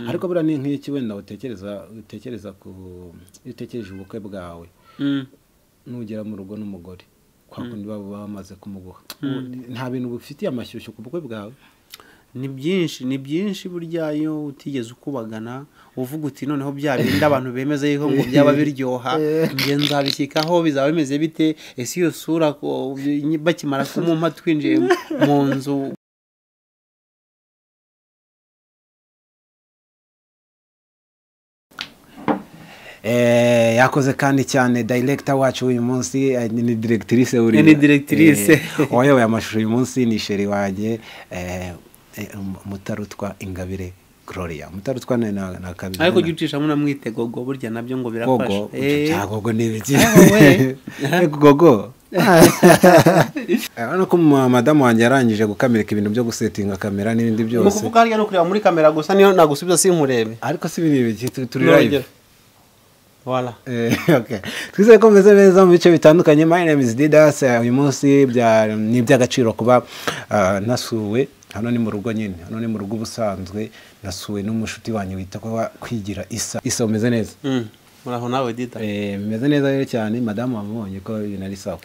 ariko buriya ni nk'iki wenda utekereza utekereza ku iyo utekereje ubukwe bwawe nugera mu rugo n'umugore kwa kundi baba bamaze kumuguha nta bintu bufitiye amashyushyu ku bukwe bwawe ni byinshi ni byinshi burya iyo utigeze ukubagana uvuga uti noneho bya bindi abantu bemeza yuko ngo byaba biryoha njye nzabishyikaho bizaba bimeze bite ese iyo sura ko- bakimara kumumpa twinjiye mu nzu Eh, yakoze kandi cyane director wacu uyu munsi eh, ni directrice buriya Ni directrice. Eh, uwayoboye amashusho uyu munsi ni sheri wanjye eh, eh, mutarutwa ingabire gloria mutarutwa ni na, na kabiri ariko jya ucishamo unamwitegogo burya nabyo ngo birafasha gogo Eh, cya gogo ni ibiki Aho we. Ego gogo Eh, urabona ko ma- madamu wanjye yarangije gukamirika ibintu byo gusetinga kamera n'ibindi ni byose ukuvuga hariya no kureba muri kamera gusa niyo nagusubiza sinkurebe ariko si ibintu ibiki tu- turi live Nurugero. Voilà. Eh, okay. twizere ko meze neza mu bice bitandukanye my name is didas Eh, uyu munsi bya- ni iby'agaciro kuba ah, nasuwe hano ni mu rugo nyine hano ni mu rugo ubusanzwe nasuwe n'umushuti wanyu wita ko wa- kwigira isa isa umeze neza Mm. muraho nawe dita Eh, meze neza rero cyane madamu wamubonye ko ibintu ari sawa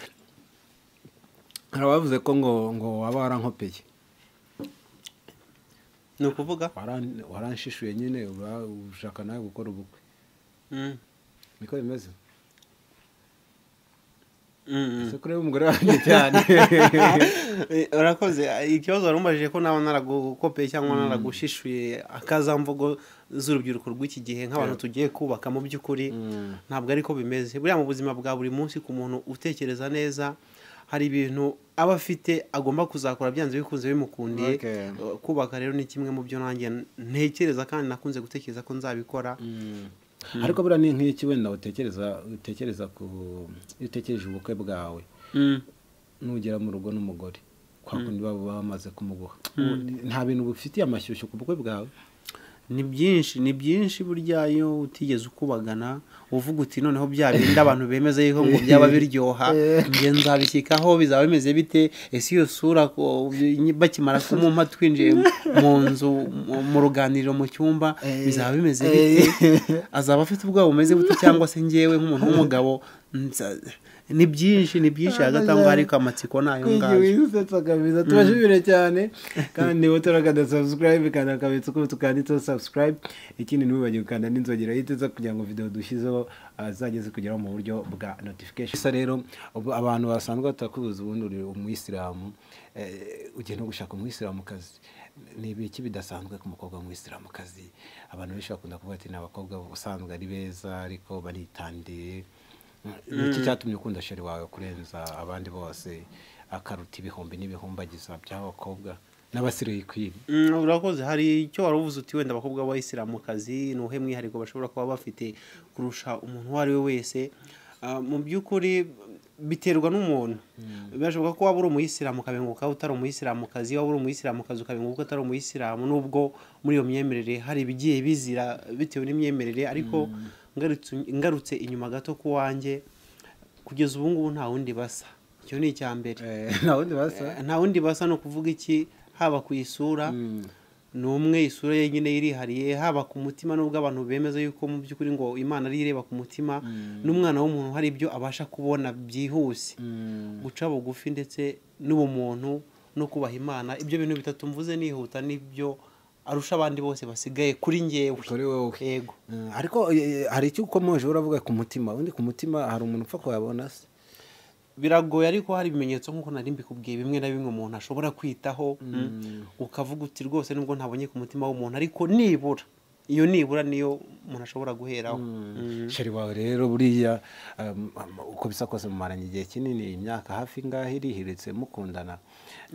hari abavuze ko ngo ngo waba warankopeye ni ukuvuga Waran- waranshishuye nyine ura- ushaka nawe gukora ubukwe Mm. niko bimeze Mm. ese kureba umugore wanjye cyane Eh, urakoze ikibazo wari umubajije ko nawe naragukopeye cyangwa naragushishuye akazamvugo z'urubyiruko rw'iki gihe nk'abantu tugiye kubaka mu by'ukuri ntabwo ariko bimeze buriya mu buzima bwa buri munsi ku muntu utekereza neza hari ibintu aba afite agomba kuzakora byanze bikunze bimukundiye Okay. Eh, kubaka rero ni kimwe mu byo nanjye ntekereza kandi nakunze gutekereza ko nzabikora ariko buriya ni nk'iki wenda utekereza utekereza ku iyo utekereje ubukwe bwawe nugera mu rugo n'umugore kwa kundi baba bamaze kumuguha nta bintu bufitiye amashyushyu ku bukwe bwawe ni byinshi ni byinshi burya iyo utigeze ukubagana uvuga uti noneho bya bindi abantu bemeza yuko ngo byaba biryoha njye nzabishyikaho bizaba bimeze bite ese iyo sura ko- bakimara kumumpa twinjiye mu nzu mu- mu ruganiriro mu cyumba bizaba bimeze bite azaba afite ubwoba bumeze bute cyangwa se ngewe nk'umuntu w'umugabo nza- ni byinshi ni byinshi hagati aho ngaho ariko amatsiko ni ayo ngayo wisetsa kabisa turashimire cyane kandi niba utaragana sabusikarayibe kanda akabitsa uko tukanditseho sabusikarayibe ikindi ntiwibagire gukanda n'inzogera yiteza kugira ngo videwo dushyizeho ah, zizajye zikugeraho mu buryo bwa notification gusa rero ubu abantu basanzwe batakubuza ubundi uri umuyisilamu eh, ugiye no gushaka umuyisilamukazi ni ibiki bidasanzwe ku mukobwa w'umuyisilamukazi abantu benshi bakunda kuvuga ati ni abakobwa ubusanzwe ari beza ariko baritandiye iki cyatumye ukunda sheri wawe kurenza abandi bose akaruta ibihumbi n'ibihumbagiza by'abakobwa n'abasirikiri Mm, urakoze hari icyo wari uvuze uti wenda abakobwa b'abayisilamukazi ni uwuhe mwihariko bashobora kuba bafite kurusha umuntu uwo ari we wese Ah, mu by'ukuri biterwa n'umuntu birashoboka ko waba uri umuyisilamu ukabenguka utari umuyisilamukazi waba uri umuyisilamukazi ukabenguka utari umuyisilamu nubwo muri iyo myemerere hari ibigiye bizira bitewe n'imyemerere ariko ngarutse- ngarutse inyuma gato ku wanjye kugeza ubu ngubu nta wundi basa icyo ni icya mbere nta wundi basa Eh, nta wundi basa ni ukuvuga iki haba ku isura ni umwe isura yenyine yirihariye haba ku mutima n'ubwo abantu bemeza yuko mu by'ukuri ngo imana ariyo ireba ku mutima n'umwana w'umuntu hari ibyo abasha kubona byihuse guca bugufi ndetse n'ubumuntu no kubaha imana ibyo bintu bitatu mvuze nihuta nibyo arusha abandi bose basigaye kuri ngewe kuri wowe yego Mm, ariko eh, hari icyo ukomoje uravuga ku mutima undi ku mutima hari umuntu upfa kuhabona se biragoye ariko hari ibimenyetso nk'uko nari mbikubwiye bimwe na bimwe umuntu ashobora kwitaho ukavuga uti rwose nubwo ntabonye ku mutima w'umuntu ariko nibura iyo nibura niyo umuntu ashobora guheraho Mm. sheri wawe rero buriya um, um, uko bisa kose mumaranye igihe kinini imyaka hafi ngaho irihiritse mukundana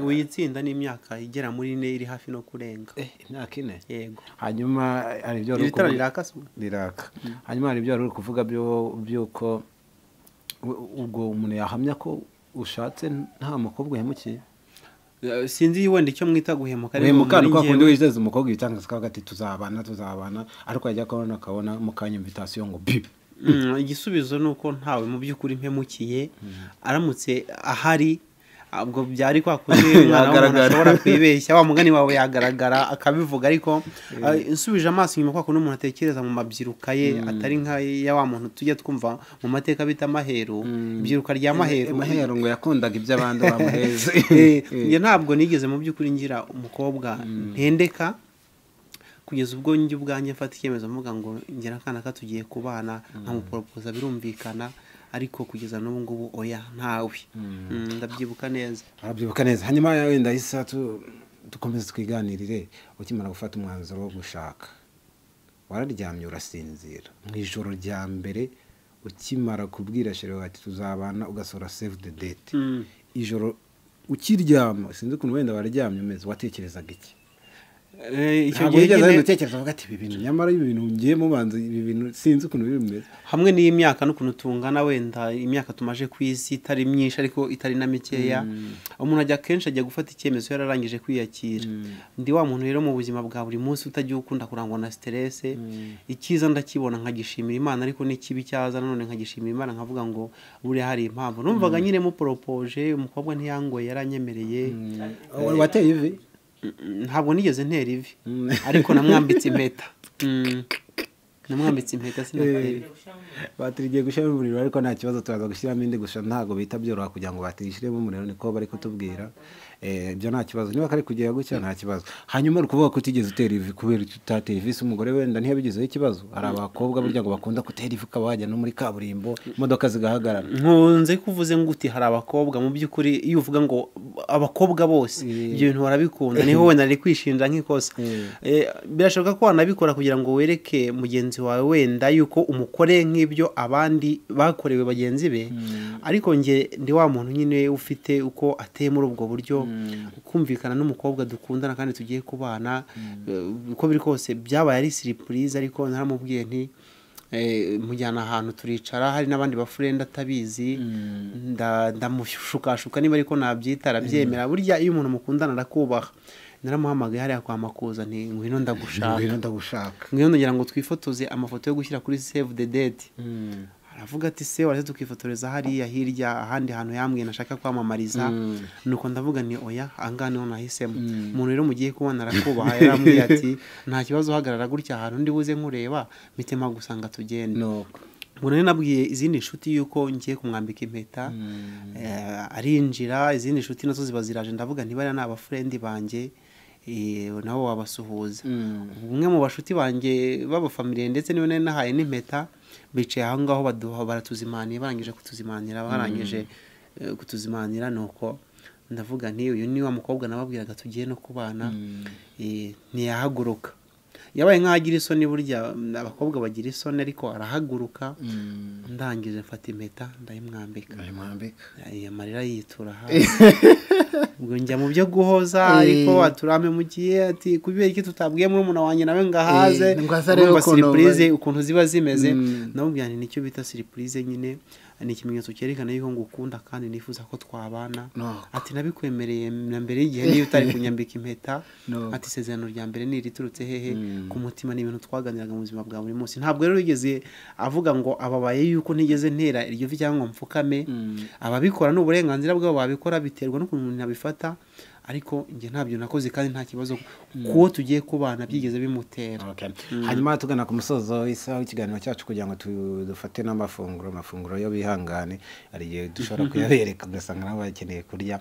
ubu iyi tsinda ni imyaka igera muri ine iri hafi no kurenga eh, imyaka ine yego hanyuma eh, hari ibyo wari iri tara ukuvuga- rirakase ubu? riraka hanyuma hari ibyo wari uri kuvuga byo- by'uko u- ubwo umuntu yahamya ko ushatse nta mukobwa uhemukiye Eh, sinzi wenda icyo mwita guhemuka ariko uhemuka muri ni kwa njyewe- kundi wizeza umukobwa ibitangaza akavuga ati tuzabana tuzabana ariko yajya kubona akabona mu kanya invitasiyo ngo bi Mm, igisubizo ni uko ntawe mu by'ukuri mpemukiye aramutse ahari ubwo byari kwa kundi umwana w'umuntu Yagaragara. ashobora kwibeshya wa mugani wawe yagaragara akabivuga ariko ah, nsubije amaso inyuma kwa kundi umuntu atekereza mu mabyiruka ye atari nka ya wa muntu tujya twumva mu mateka bita maheru ibyiruka rya maheru maheru ngo yakundaga ibyo abandi bamuheze Eh, njye ntabwo nigeze mu by'ukuri ngira umukobwa ntendeka kugeza ubwo njye ubwanjye mfata icyemezo mvuga ngo ngira akana ka tugiye kubana nkamuporopoza birumvikana ariko kugeza n'ubu ngubu oya ntawe Mm, ndabyibuka neza arabyibuka neza hanyuma wenda isa dukomeze twiganirire ukimara gufata umwanzuro wo gushaka wararyamye urasinzira mu ijoro rya mbere ukimara kubwira shere wacu tuzabana ugasohora save the date Mm. ijoro ukiryama sinzi ukuntu wenda waryamye umeze watekerezaga iki Eh, icyo ntabwo gihe wigeze wenda nyine utekereza uvuga ati ibi bintu nyamara ibi bintu ngiye mubanza ibi bintu sinzi ukuntu biri bimeze hamwe n'imyaka n'ukuntu tungana wenda imyaka tumaje ku isi itari myinshi ariko itari na mikeya umuntu ajya kenshi ajya gufata icyemezo yararangije kwiyakira ndi wa muntu rero mu buzima bwa buri munsi utajya ukunda kurangwa na siterese icyiza ndakibona nkagishimira imana ariko n'ikibi cyaza nanone nkagishimira imana nkavuga ngo buriya hari impamvu numvaga nyine muporopoje umukobwa ntiyangoye yaranyemereye wateye ivi Mm, ntabwo nigeze ntera ivi ariko namwambitse impeta Mm. namwambitse impeta sinatera ivi batiri igiye gushyiramo umuriro ariko nta kibazo turaza gushyiramo indi gusa ntabwo bita byoroha kugira ngo batiri ishyiremo umuriro niko bari kutubwira Eh, ibyo nta kibazo niba kari kugera gutya nta kibazo hanyuma uri kuvuga ko utigeze utera ivi kubera icyo utatera ivi se umugore wenda ntiyabigizeho ikibazo hari abakobwa burya ngo bakunda gutera ivi ukaba wajya no muri kaburimbo imodoka zigahagarara nkunze kuvuze ngo uti hari abakobwa mu by'ukuri iyo uvuga ngo abakobwa bose ibyo bintu barabikunda niho wenda ari kwishinja nk'ikosa Eh, birashoboka ko wanabikora kugira ngo wereke mugenzi wawe wenda yuko umukoreye nk'ibyo abandi bakorewe bagenzi be ariko nge ndi wa muntu nyine ufite uko ateye muri ubwo buryo kumvikana n'umukobwa dukundana kandi tugiye kubana eh, uko biri kose byabaye ari siripurize ariko naramubwiye nti Eh, mujyana ahantu turicara hari n'abandi bafurenda atabizi nda- ndamushukashuka niba ariko nabyita arabyemera burya iyo umuntu mukundana arakubaha naramuhamagaye hariya kwa makuza nti ngwino ndagushaka ngwino ndagushaka ngwino ndagira ngo twifotoze amafoto yo gushyira kuri save the date aravuga ati se waretse tukifotoreza hariya hirya ahandi hantu yambwiye nashaka kwamamariza nuko ndavuga ni oya ahangaha niho nahisemo umuntu rero mugiye kubona arakubaha yarambwiye ati nta kibazo uhagarara gutya ahantu ndi buze nkureba mitema gusanga tugende nuko ubwo nari nabwiye izindi nshuti yuko ngiye kumwambika impeta eh, arinjira izindi nshuti nazo ziba ziraje ndavuga ntibariya ni abafurendi banjye eh, nabo wabasuhuza umwe mu bashuti banjye b'abafamiliye ndetse niwe nari nahaye n'impeta bicaye aho ngaho baduha baratuzimaniye barangije kutuzimanira barangije eh, kutuzimanira nuko ndavuga nti uyu ni wa mukobwa nababwiraga tugiye no kubana eh, ntiyahaguruka yabaye nk'aho agira isoni burya mm, abakobwa bagira isoni ariko arahaguruka ndangije mfata impeta ndayimwambika mwambika Ay, amarira yitura hasi ubwo njya mu byo guhoza ariko aturame mu gihe ati kubera iki tutabwiye muri umuntu wanjye nawe ngo ahaze Eh, ngo aze arebe urumva ukuntu siripurize bari- ukuntu ziba zimeze namubwira nti nicyo bita siripurize nyine ni ikimenyetso cyerekana yuko ngukunda kandi nifuza ko twabana Nuko. ati nabikwemereye na mbere y'igihe niyo utari kunyambika impeta Nuko. ati isezerano rya mbere ni iriturutse hehe ku mutima ni ibintu twaganiraga mu buzima bwa buri munsi ntabwo rero yigeze avuga ngo ababaye yuko ntigeze ntera iryo vi cyangwa ngo mfukame ababikora ni uburenganzira bwabo babikora biterwa n'ukuntu umuntu abifata ariko njye ntabyo nakoze kandi nta kibazo kuwo tugiye kubana byigeze bimutera Okay. hanyuma tugana ku musozo w'isaha w'ikiganiro cyacu kugira ngo tu- dufate n'amafunguro amafunguro yo bihangane hari igihe dushobora kuyabereka ugasanga nabo bakeneye kurya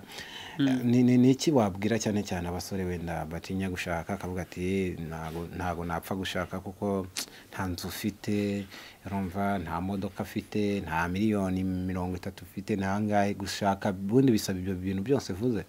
Eh, ni ni- ni iki wabwira cyane cyane abasore wenda batinya gushaka akavuga ati ntago ntago napfa gushaka kuko nta nzu ufite urumva nta modoka afite nta miliyoni mirongo itatu ufite nta ngahe gushaka ubundi bisaba ibyo bintu byose uvuze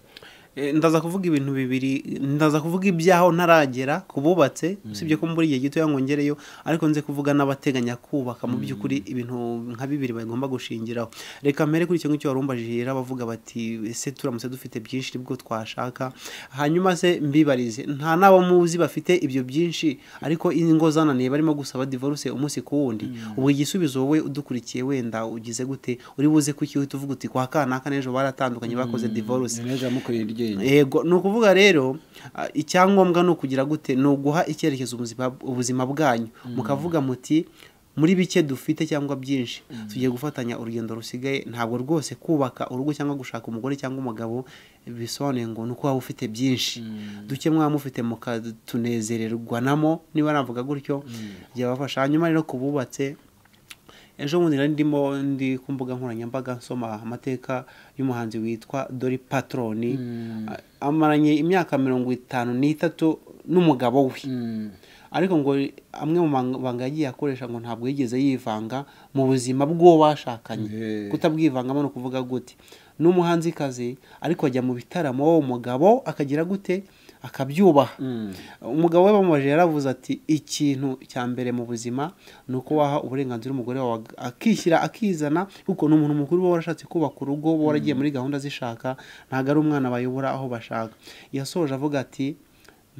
Eh, ndaza kuvuga ibintu bibiri ndaza kuvuga ibyaho ntaragera ku bubatse usibye ko muri igihe gitoya ngo ngereyo ariko nze kuvuga n'abateganya kubaka mu by'ukuri ibintu nka bibiri bagomba gushingiraho reka mpere kuri icyo ngicyo warumbajije bavuga bati ese turamutse dufite byinshi nibwo twashaka hanyuma se mbibarize nta n'abo muzi bafite ibyo byinshi ariko ingo zananiye barimo gusaba divorce umunsi ku wundi ubwo igisubizo wowe udukurikiye wenda ugize gute uri buze kuki uhita uvuga uti kwa kanaka n'ejo baratandukanye bakoze divorce neza mukorera iryinyo yego ni ukuvuga rero ah, icyangombwa ni ukugira gute ni uguha icyerekezo ubuzima, ubuzima bwanyu mukavuga muti muri bike dufite cyangwa byinshi tugiye gufatanya urugendo rusigaye ntabwo rwose kubaka urugo cyangwa gushaka umugore cyangwa umugabo bisobanuye ngo ni uko waba ufite byinshi duke mwaba mufite mukatunezererwanamo niba navuga gutyo byabafasha hanyuma rero ku bubatse ejo bundi nari ndimo ndi ku mbuga nkoranyambaga nsoma amateka y'umuhanzi witwa dori patroni amaranye imyaka mirongo itanu n'itatu n'umugabo we ariko ngo amwe mu mabanga yagiye akoresha ngo ntabwo yigeze yivanga mu buzima bw'uwo bashakanye Eh. kutabwivangamo ni ukuvuga gute ni umuhanzikazi ariko ajya mu bitaramo wowe umugabo akagira gute akabyubaha umugabo we bamubajije yaravuze ati ikintu cya mbere mu buzima ni uko waha uburenganzira umugore wawe ag- akishyira akizana kuko ni umuntu mukuru uba warashatse kubaka urugo uba waragiye muri gahunda zishaka ntabwo ari umwana bayobora aho bashaka yasoje avuga ati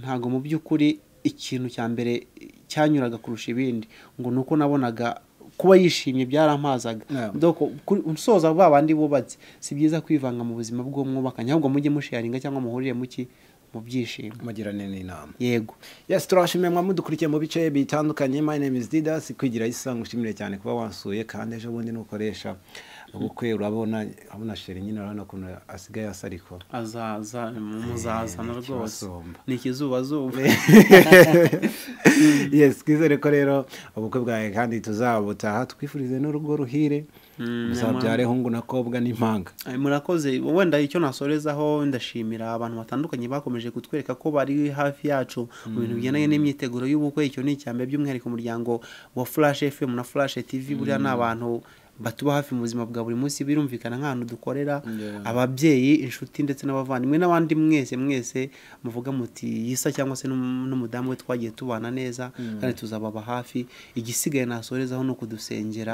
ntabwo mu by'ukuri ikintu cya mbere cyanyuraga kurusha ibindi ngo ni uko nabonaga kuba yishimye byarampazaga Yeah. doko kuri usoza ba bandi bubatse si byiza kwivanga mu buzima bw'uwo mwubakanye ahubwo mujye musharinga cyangwa muhurire muki mu byishimo mugirane n'inama yego yes turabashimiye mwadukurikiye mu bice bitandukanye my name is didas kwigira isanga ushimire cyane kuba wansuye kandi ejo bundi nukoresha ubukwe urabona urabona sheri nyine urabona ukuntu asigaye asa ariko azaza muzazana rwose kibasumba. ni ikizubazuba yes twizere ko rero ubukwe bwawe kandi tuzabutaha twifurize n'urugo ruhire muzabyare hungu na kobwa n'impanga Ay, murakoze wenda icyo nasorezaho ndashimira abantu batandukanye bakomeje kutwereka ko bari hafi yacu mu bintu bigendanye n'imyiteguro y'ubukwe icyo ni icyambere by'umwihariko umuryango wa flash fm na flash tv buriya ni abantu batuba hafi mu buzima bwa buri munsi birumvikana nk'ahantu dukorera ababyeyi inshuti ndetse n'abavandimwe n'abandi mwese mwese muvuga muti yisa cyangwa se n'um- n'umudamu we twagiye tubana neza kandi tuzababa hafi igisigaye nasorezaho ni ukudusengera